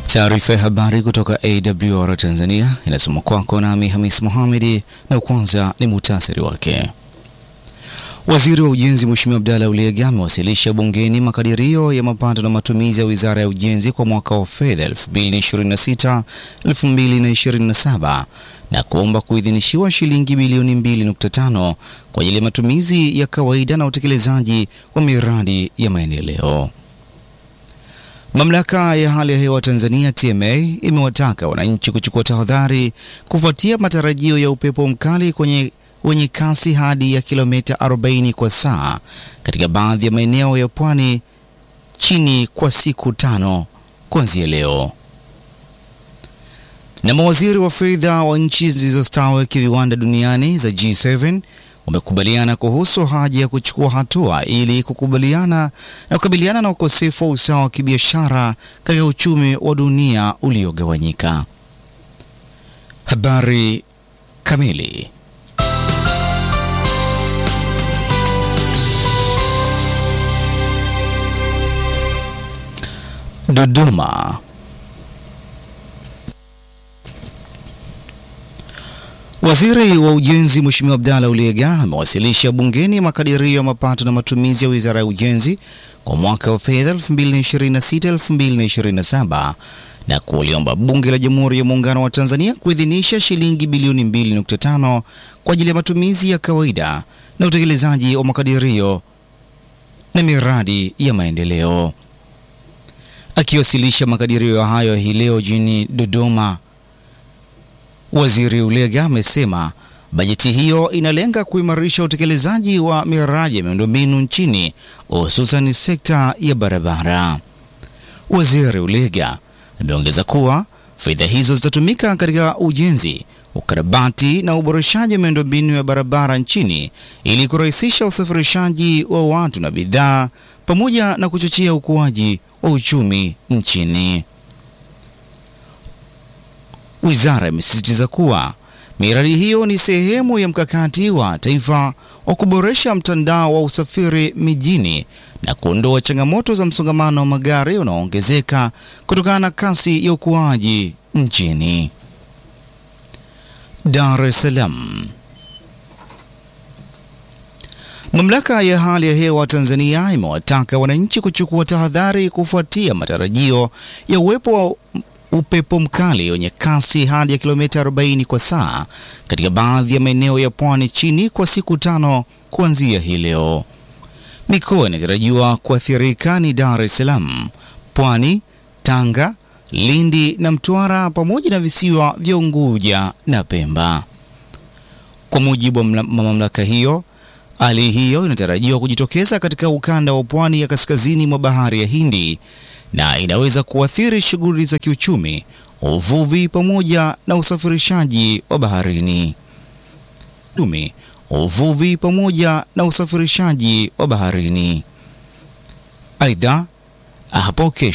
Taarifa ya habari kutoka AWR Tanzania inasoma kwako nami Hamis Mohamedi, na kwanza ni muhtasari wake. Waziri wa Ujenzi Mheshimiwa Abdalla Ulega amewasilisha bungeni makadirio ya mapato na matumizi ya Wizara ya Ujenzi kwa mwaka wa fedha 2026 2027 na kuomba kuidhinishiwa shilingi bilioni 2.5 kwa ajili ya matumizi ya kawaida na utekelezaji wa miradi ya maendeleo. Mamlaka ya hali ya hewa Tanzania TMA imewataka wananchi kuchukua tahadhari kufuatia matarajio ya upepo mkali kwenye wenye kasi hadi ya kilomita 40 kwa saa katika baadhi ya maeneo ya pwani chini kwa siku tano kuanzia leo. Na mawaziri wa fedha wa nchi zilizostawi kiviwanda duniani za G7 wamekubaliana kuhusu haja ya kuchukua hatua ili kukubaliana na kukabiliana na ukosefu wa usawa wa kibiashara katika uchumi wa dunia uliogawanyika. Habari kamili. Dodoma. Waziri wa Ujenzi Mheshimiwa Abdalla Ulega amewasilisha bungeni makadirio ya mapato na matumizi ya Wizara ya Ujenzi kwa mwaka wa fedha 2026-2027 na kuliomba Bunge la Jamhuri ya Muungano wa Tanzania kuidhinisha shilingi bilioni 2.5 kwa ajili ya matumizi ya kawaida na utekelezaji wa makadirio na miradi ya maendeleo. Akiwasilisha makadirio hayo hii leo jijini Dodoma, Waziri Ulega amesema bajeti hiyo inalenga kuimarisha utekelezaji wa miradi ya miundombinu nchini hususan sekta ya barabara. Waziri Ulega ameongeza kuwa fedha hizo zitatumika katika ujenzi, ukarabati na uboreshaji wa miundombinu ya barabara nchini ili kurahisisha usafirishaji wa watu na bidhaa pamoja na kuchochea ukuaji wa uchumi nchini. Wizara imesisitiza kuwa miradi hiyo ni sehemu ya mkakati wa taifa wa kuboresha mtandao wa usafiri mijini na kuondoa changamoto za msongamano wa magari unaoongezeka kutokana na kasi ya ukuaji nchini. Dar es Salaam. Mamlaka ya hali ya hewa Tanzania imewataka wananchi kuchukua tahadhari kufuatia matarajio ya uwepo wa upepo mkali wenye kasi hadi ya kilomita 40 kwa saa katika baadhi ya maeneo ya pwani chini kwa siku tano kuanzia hii leo. Mikoa inatarajiwa kuathirika ni Dar es Salaam, Pwani, Tanga, Lindi na Mtwara pamoja na visiwa vya Unguja na Pemba. Kwa mujibu wa mamlaka hiyo, hali hiyo inatarajiwa kujitokeza katika ukanda wa pwani ya kaskazini mwa bahari ya Hindi na inaweza kuathiri shughuli za kiuchumi, uvuvi pamoja na usafirishaji wa baharini. Dumi, uvuvi pamoja na usafirishaji wa baharini. Aidha, hapo kesho